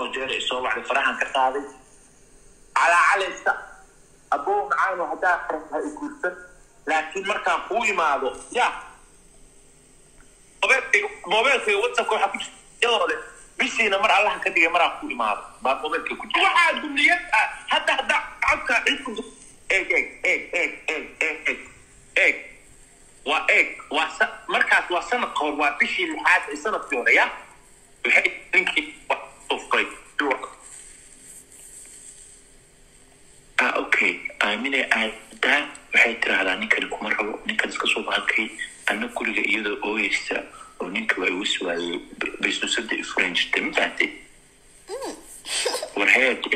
oo jeer isoo wacday farahan ka qaaday calaacalaysa aboo macaano haddaa ha i guursan laakiin markaan kuu imaado ya mobeelkayga mobeelkayga whatsappka waxaa ku jirta iyadoo leh bishiina mar allaha ka dhigay maraan ku imaado baa mobeelkay ku jirta waxaa duniyad ah hadda hadda codka cid ku du- eeg eeg eeg eeg eeg eeg eeg eeg waa eeg waa sa- markaas waa sanad kahor waa bishii lixaad ee sanadkii hore ya waxay ninkii wax soo furay ah okay aamine aadaa waxay tiraahdaa ninkani kuma rabo ninkan iska soo bahalkay anna guriga iyadoo ooyeysa oo ninka waa igu suwaayey baysuusada i furan jirtay ma fahamtay war heede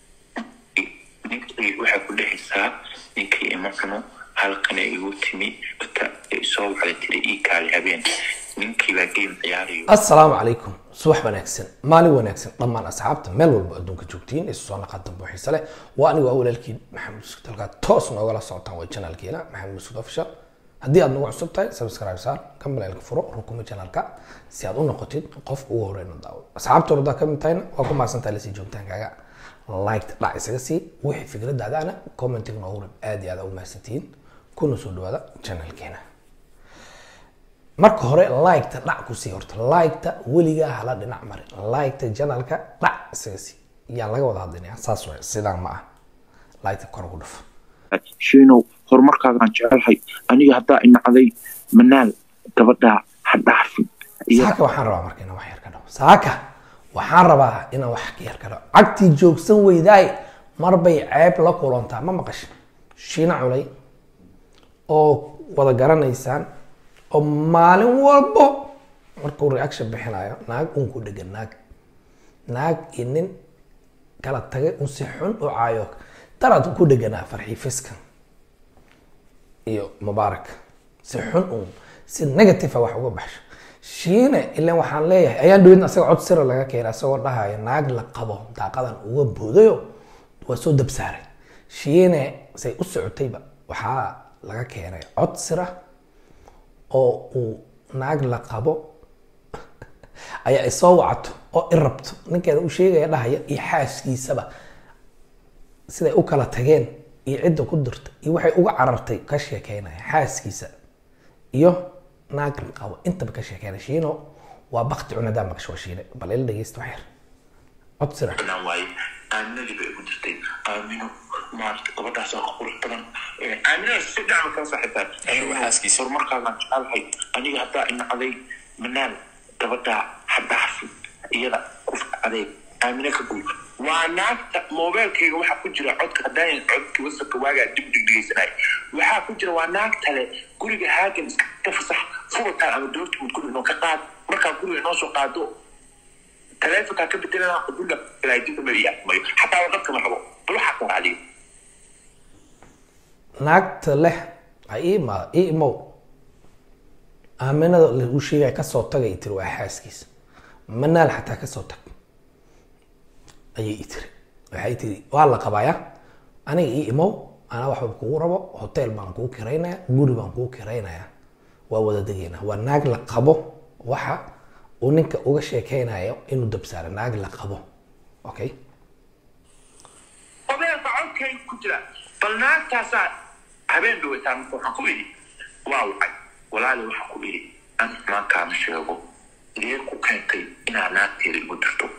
ninkii waxay ku dhehaysaa ninkii ima cuno halkana igu timi ta soo wacda tiri ii kaali habeen ninkii baa game ciyaarayo assalaamu calaykum subax wanaagsan maalin wanaagsan dhammaan asxaabta meel walba adduunka joogtiin isu soo naqa dambe xiise leh waa anigu waa walaalkiin maxamed muskud halkaa toos noogala socotaan waa janaalkeena maxamed muskud official haddii aad nagu cusub tahay subscribe saar kambalelka furo rukuma janaalka si aad u noqotid qofka ugu horeyna daawo asxaabta hordaa ka mid tahayna waa ku mahadsantahay lasii joogitaankaaga liked dhac isaga sii wixii fikradaadaana commentiga noogu rib aad iyo aad ugu mahadsantihiin kuna soo dhawaada janaalkeena marka hore liketa dhac ku sii horta liketa weligaa hala dhinac marin liketa janalka dhac isaga sii yaa laga wada hadlinaya saas waay sidaan ma ah liketa kor ugu dhufo shiinow horumarkaagaan jecelahay aniga haddaa inacday manaal gabadhaa ha dhaafin saaka waxaan rabaa marka inaan wax yar ka dhaho saaka waxaan rabaa inaan wax ka yar ka dhaho cagtii joogsan weydaay marbay ceeb la kulantaa ma maqashin shiina culay oo wada garanaysaan oo maalin walbo markuu reaction bixinayo naag un ku dhegan naag naag iyo nin kala tagay un si xun u caayo daraad ku dheganaa farxii fiskan iyo mubaarak si xun un si negative a wax uga baxsho shiine ilan waxaan leeyahay ayaan dhawidna asaga cod sira laga keenay asagoo dhahayo naag la qabo daaqadan uga boodayo waa soo dabsaaray shiine say u socotayba waxaa laga keenay cod sira oo uu naag la qabo ayaa ay soo wacato oo i rabto ninkeeda u sheegaya dhahaya iyo xaaskiisaba siday u kala tageen iyo cidda ku dirta iyo waxay uga carartay ka sheekeynaya xaaskiisa iyo naag la qabo intaba ka sheekeynaya shiino waa bakti cunadaa maqasho waa shiine bal ila dhegeysta wax yar cod sira banaan waaye aaminadii bay igu jirtay aamino maarata gabadhaas oo qurux badan aaminada si dhacma kala saaxiibtaa xaaskiisa horumarkaagaan jecelahay aniga haddaa inacday manaal gabadhaa ha dhaafin iyada ku adeeg aamina ka guul waa naagta mobeelkayga waxaa ku jira codka haddaayan codki wasabka waagaa dib dhigdhigaysanay waxaa ku jira waa naagtale guriga haagan iska fasax fubataan ama doortimood guriga noo ka qaad markaa guriga noo soo qaado taleefonkaa ka bedelana qudula dibka ma iyaamayo xataa warqadka ma rabo bal waxaa kala adiga naagta leh ha ii imaada ii imow aaminada lagu sheegaya kasoo tagay tiri waa xaaskiisa manaal xataa kasoo tag ayay i tiri waxay tiri waa la qabaya aniga ii imow anaa waxba kugu rabo hotel baan kuu kiraynaya guri baan kuu kiraynaya waa wada degeynaa waa naag la qabo waxa uu ninka uga sheekeynayo inuu dabsaaro naag la qabo okay mobeelka codkay ku jira bal naagtaasaa habeen dhawaytaa marka waxaan ku idhi waa wacay walaali waxaan ku idhi an xumaankaama sheego idee ku keentay inaa naagteeda igu dirto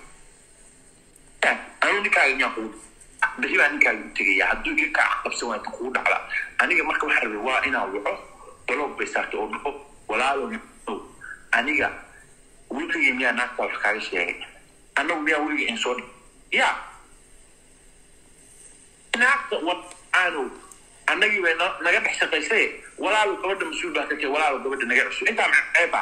anu ninkaaga miyaan kugu bixi baa ninkaaga u tegaya hadduu iga kaa qabsan waanta kugu dhacda aniga marka waxaa rabay waa inaan waco baloog bay saartay oo dhaho walaalo no aniga weligay miyaa naagtaa wax kaaga sheegay annagu miyaa weligay in soo dhig ya naagta walaanow annagii bay no- naga dhex shaqaysay walaalo gabadha mas-uul baa ka jira walaalo gabadha naga cusub intaa maxeeba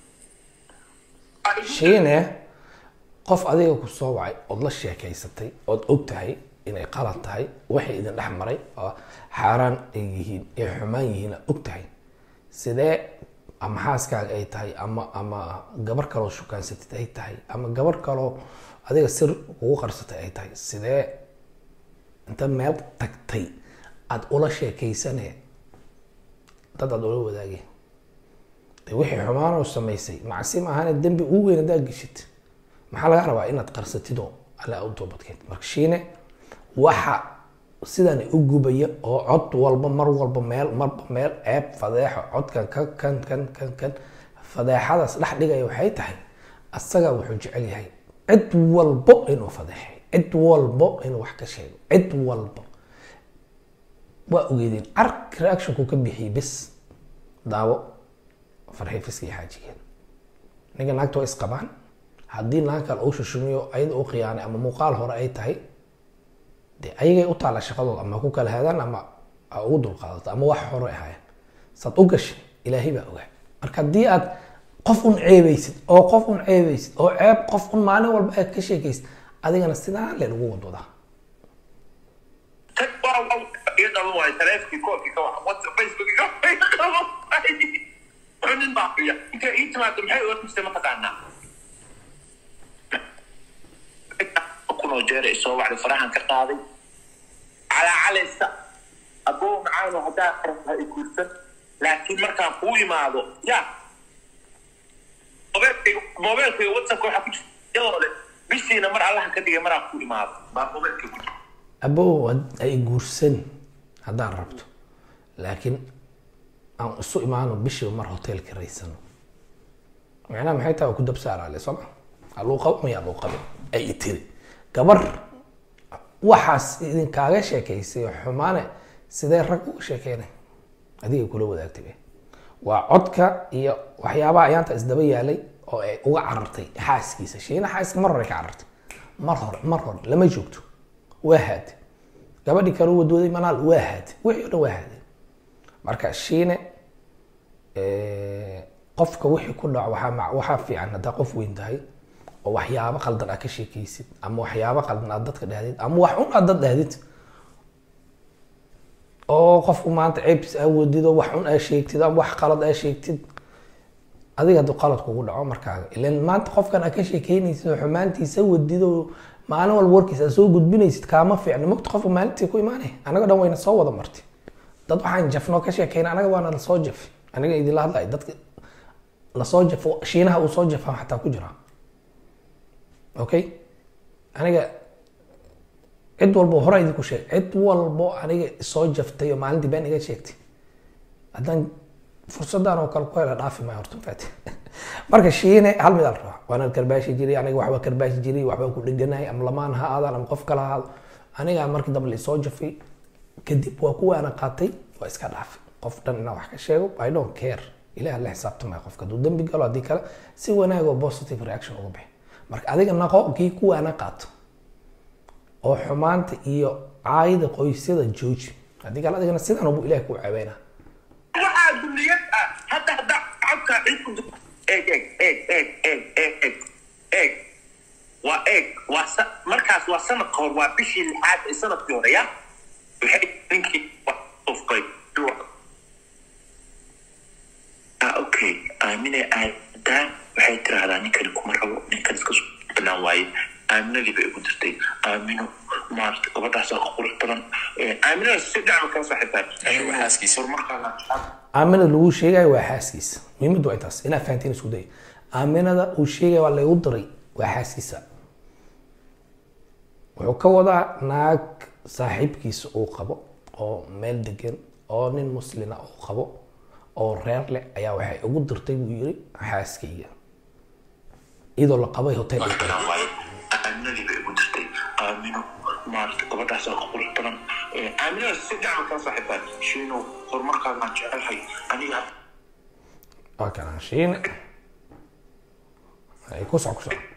shiine qof adiga ku soo wacay ood la sheekaysatay ood og tahay inay qalad tahay waxay idin dhex maray oo xaaraan ay yihiin ay xumaan yihiin og tahay sidee ama xaaskaaga ay tahay ama ama gabar kaloo shukaansatid ay tahay ama gabar kaloo adiga sir ugu qarsatay ay tahay sidee inta meel tagtay aada ula sheekaysane dad aada ula wadaagay de wixii xumaanoo samaysay macsi maahane dembi ugu weyn haddaad geshid maxaa laga rabaa inaad qarsatid oo alla u toobadkeed marka shiine waxa sidan u gubaya oo cod walba mar walba meel marba meel ceeb fadeexo codkan ka kan kan kan kan fadeexadaas dhex dhigaya waxay tahay asaga wuxuu jecel yahay cid walbo inuu fadeexay cid walbo inuu wax ka sheego cid walbo waa ogeedeen ark reactionku ka bixiyey bis daawo farxii fiska iyo xaajigeeda ninka naagta waa isqabaan haddii naag kale uu shushumiyo ayada u khiyaanay ama muuqaal hore ay tahay de ayagay u taalla shaqadooda ama ku kala hadaan ama a ugu dulqaadato ama wax hore ahaayeen saad u gashay ilaahay baa ogaa marka haddii aad qof un ceebaysid oo qof un ceebaysid oo ceeb qof un maalin walba aad ka sheekaysid adigana sidaan leen ugu wadwadaa tan waa waa iyo dhalan waayo taleefkii koolkii ka waxa whatsapp facebook ka wuxuu nin baa fiya intay ii timaado maxay oga tustay ma taqaanaa kunoo jeer ay soo wacday farahan ka qaaday calaacalaysa aboo macaano haddaa qarabta i guursan laakiin markaan kuu imaado ya mobeelkayga mobeelkayga whatsappka waxaa ku jirta iyadoo le bishiina mar allaha ka dhigay maraan kuu imaado baa mobeelkay ku jirta abow ay guursan haddaan rabto laakiin aan isu imaano bishiiba mar hoteelka raysano macnaha maxay tahay waa ku dabsaaraale sooma haluu qabo maya haluu qabe ay tiri gabar waxaas idinkaaga sheekaysay xumaane sidee rag uga sheekeynay adigay kula wadaagtay be waa codka iyo waxyaabaha ayaanta isdaba yaalay oo ay uga carartay xaaskiisa shiina xaaska mar hore ka carartay mar hore mar hore lama joogto waa haade gabadhii kale u wadwaday manaal waa haade wixii o dhan waa haade marka shiine qofka wixii ku dhaco waxaa ma- waxaa fiican haddaa qof weyn tahay oo waxyaabo qaldan aad ka sheekaysid ama waxyaabo qaldan aad dadka dhahdid ama wax un aad dad dhahdid oo qofku maanta ceebtiis aa wadid oo wax un aa sheegtid ama wax qalad aa sheegtid adiga hadduu qalad kugu dhaco markaaga ilan maanta qofkan aad ka sheekeynaysid oo xumaantiisa wadid oo maalin walba warkiisa aad soo gudbinaysid kaama fiicna mogta qofka maalintii ku imaanay anaga dhan wayna soo wada martay dad waxaan jafnoo ka sheekeyna anaga waana lasoo jafi aniga idinla hadlay dadka lasoo jafo shiinaha uu soo jafaa xataa ku jira okay aniga cid walbo hore idinku sheeg cid walbo aniga soo jaftay oo maalintii been iga sheegtay haddaan fursadan oo kale ku hela dhaafi maayo horta mafaati marka shiine hal mid al rabaa waana karbaashi jiray aniga waxba karbaashi jiray waxba ku dheganahay ama lamaan ha aadaan ama qof kale ha aado aniga markii dambe laisoo jafay kadib waa kuwa ana qaatay waa iska dhaafay qof dhan inaan wax ka sheego i don't care ilaah la xisaabtamaya qofka hadduu dembi galo haddii kale si wanaag oo positive reaction uga bixi marka adiga naqo kii kuwa ana qaato oo xumaanta iyo caayida qoysyada jooji haddii kale adigana sidan ubu ilaah kuu caaweyna waxaa dulliyad ah hadda hadda codka cid ku du- eeg eeg eeg eeg eeg eeg eeg eeg waa eeg waa sa- markaas waa sanadka hor waa bishii lixaad ee sanadkii hore ya waxay ninkii wax ufqay ah okay aamine aadaan waxay tiraahdaa ninkani kuma rabo ninkan iska soo banaan waaye aaminadii bay igu dirtay aamino maarata gabadhaasaa ka qurux badan Eh, aaminada si dhacma kala saaxiibtaa xaaskiisa horumarkaana aaminada lagu sheegayo waa xaaskiisa muhiimaddu waa intaas inaa fahantiin isku day aaminada uu sheegaya waa laygu diray waa xaaskiisa wuxuu ka wadaa naag saaxiibkiisa uu qabo oo meel degan oo nin muslina uu qabo oo reer leh ayaa waxay ugu dirtay buu yiri xaaskayga iyadoo la qabay hotel uu qabay. aaminadii bay igu dirtay aamino maarata gabadhaasaa ka qurux badan Eh, aaminada si dhacma kala saaxiibtaa shiino horumarkaagaan jecelahay aniga waa kana shiine ay ku soc ku soc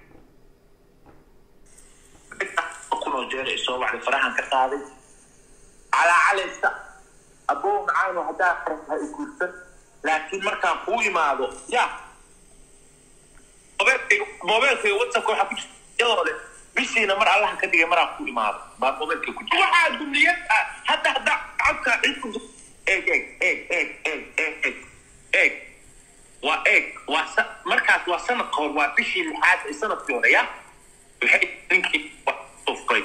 kunoo jeer ay soo wacday farahan ka qaaday calaacalaysa aboo macaano haddaa qarabta i guursan laakiin markaan kuu imaado ya mobeelkayga mobeelkayga whatsappka waxaa ku jirta iyadoo le bishiina mar allaha ka dhigay maraan kuu imaado baa mobeelkay ku jirta waxaa dulliyad ah hadda hadda codka cid ku du- eeg eeg eeg eeg eeg eeg eeg eeg waa eeg waa sa- markaas waa sanadka hor waa bishii lixaad ee sanadkii hore ya waxay ninkii wax ufqay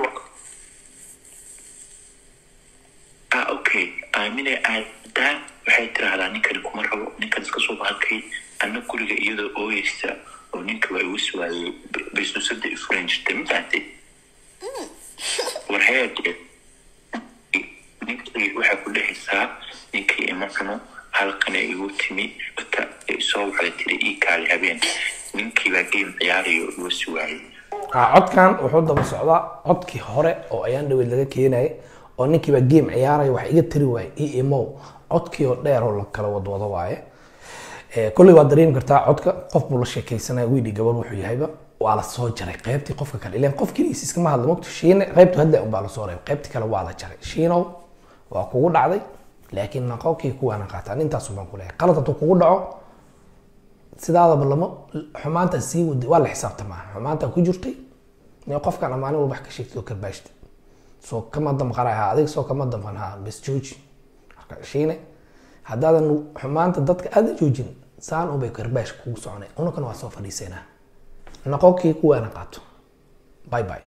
ah okay aamine aadaan waxay tiraahdaa ninkani kuma rabo ninkan iska soo bahalkay anna guriga iyadoo ooyeysa oo ninka waa igu suwaayey baysuusada ifuran jirtay ma fahamtay war heede ninkii waxaa ku dhexaysaa ninkii ima cuno halkana igu timi ta soo waxay tiri ii kaali habeen ninkii baa game ciyaarayo igu suwaayey Ah, codkan wuxuu daba socdaa codkii hore oo ayaan dhaweyd laga keenayay oo ninkiiba game ciyaaraya wax iga tiri waaye e imow codkii oo dheer oo la kala wadwado waaye Eh, kolley waad dareemi kartaa codka qof buu la sheekaysanaya wiidhi gabar wuxuu yahayba waa la soo jaray qaybtii qofka kale ileen qof keligiis iskama hadla mogto shiine qaybtu hadda unbaa la soo reebay qaybtii kale waa la jaray shiinow waa kugu dhacday laakiin naqokii kuwaana qaataan intaasu baan ku leeyahay qalad hadduu kugu dhaco sidaadaba lama xumaanta sii wadi waa la xisaabtamaa xumaanta ku jirtay in qofkan amaalin walba wax ka sheegtay oo karbaashta soo kama damqanay ha adig soo kama damqan ha bes jooji marka shiine haddaadan xumaanta dadka aada joojin saan unbay karbaash kugu soconay unakana waa soo fadhiisanaa noqokii kuwaana qaato bye bye